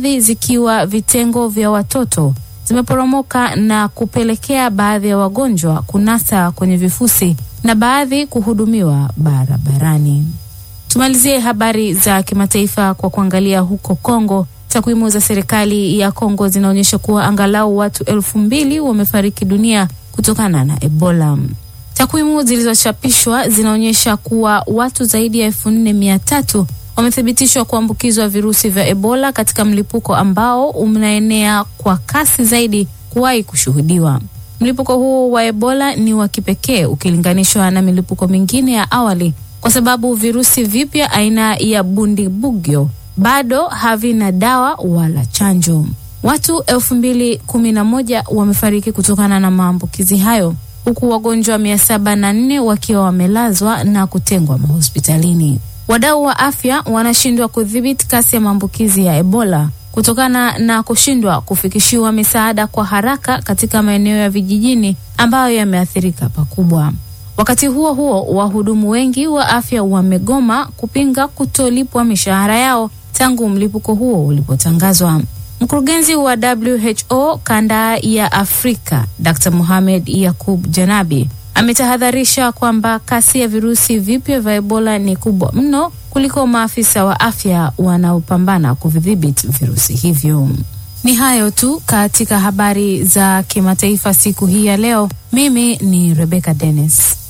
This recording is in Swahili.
baadhi zikiwa vitengo vya watoto zimeporomoka na kupelekea baadhi ya wagonjwa kunasa kwenye vifusi na baadhi kuhudumiwa barabarani. Tumalizie habari za kimataifa kwa kuangalia huko Kongo. Takwimu za serikali ya Kongo zinaonyesha kuwa angalau watu elfu mbili wamefariki dunia kutokana na Ebola. Takwimu zilizochapishwa zinaonyesha kuwa watu zaidi ya elfu nne mia tatu wamethibitishwa kuambukizwa virusi vya Ebola katika mlipuko ambao unaenea kwa kasi zaidi kuwahi kushuhudiwa. Mlipuko huo wa Ebola ni wa kipekee ukilinganishwa na milipuko mingine ya awali kwa sababu virusi vipya aina ya Bundibugyo bado havina dawa wala chanjo. Watu elfu mbili kumi na moja wamefariki kutokana na maambukizi hayo huku wagonjwa mia saba na nne wakiwa wamelazwa na kutengwa mahospitalini. Wadau wa afya wanashindwa kudhibiti kasi ya maambukizi ya Ebola kutokana na kushindwa kufikishiwa misaada kwa haraka katika maeneo ya vijijini ambayo yameathirika pakubwa. Wakati huo huo, wahudumu wengi wa afya wamegoma kupinga kutolipwa mishahara yao tangu mlipuko huo ulipotangazwa. Mkurugenzi wa WHO kanda ya Afrika Dr. Mohamed Yakub Janabi ametahadharisha kwamba kasi ya virusi vipya vya Ebola ni kubwa mno kuliko maafisa wa afya wanaopambana kuvidhibiti virusi hivyo. Ni hayo tu katika habari za kimataifa siku hii ya leo. Mimi ni Rebecca Dennis.